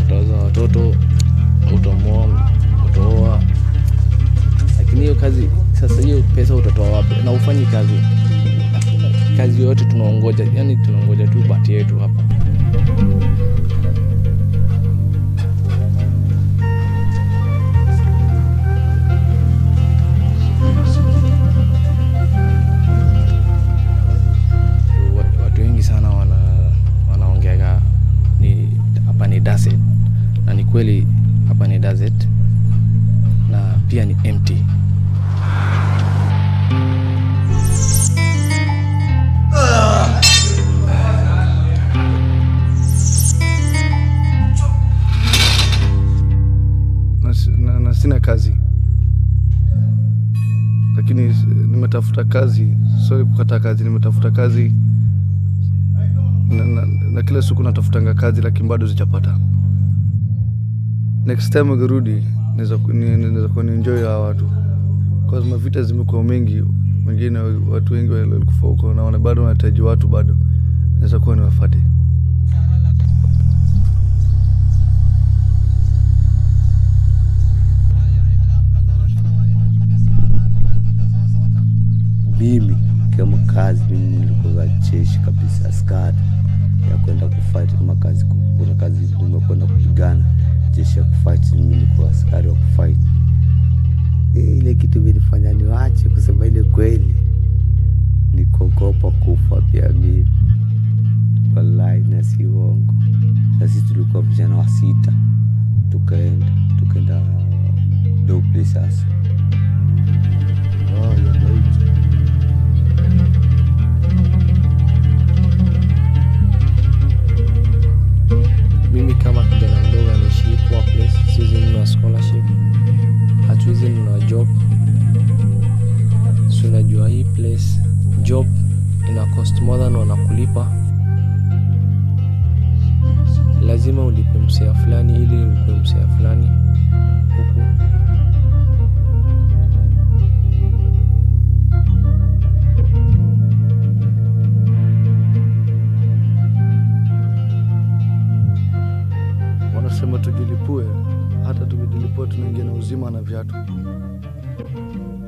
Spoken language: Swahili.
utazaa watoto utamoa utaoa lakini hiyo kazi sasa hiyo pesa utatoa wapi na ufanyi kazi Hakuna kazi yoyote tunaongoja yani tunaongoja tu bati yetu hapa Wa- watu wengi sana wana wanaongeaga ni hapa ni desert na ni kweli hapa ni desert na pia ni empty na, si- na, na sina kazi lakini s- nimetafuta kazi sorry kukata kazi nimetafuta kazi na, na, na kila siku natafutanga kazi lakini bado sijapata next time ukirudi naweza ku- ni- naweza kuwa nienjoy hawa watu kwa mavita zimekuwa mengi wengine watu wengi walikufa huko na wana- bado wanahitaji watu bado naweza kuwa niwafate mimi kama kazi mimi nilikuwa jeshi kabisa askari ya kwenda kufight kama kazi kuna kazi umekwenda kupigana jeshi ya kufight mimi nilikuwa askari wa kufight Eh, ile kitu vilifanya niwache kusema ile kweli nikogopa kufa pia mimi wallahi na si uongo na sisi tulikuwa vijana wa sita tukaenda tukaenda doble sasa mimi kama kijana mdogo anaishi poor place siwezi nunua scholarship hatuwezi nunua job si unajua hii place job ina cost more than wanakulipa lazima ulipe msea fulani ili ukue msea fulani huku wanasema tujilipue hata tukijilipua tunaingia na uzima na viatu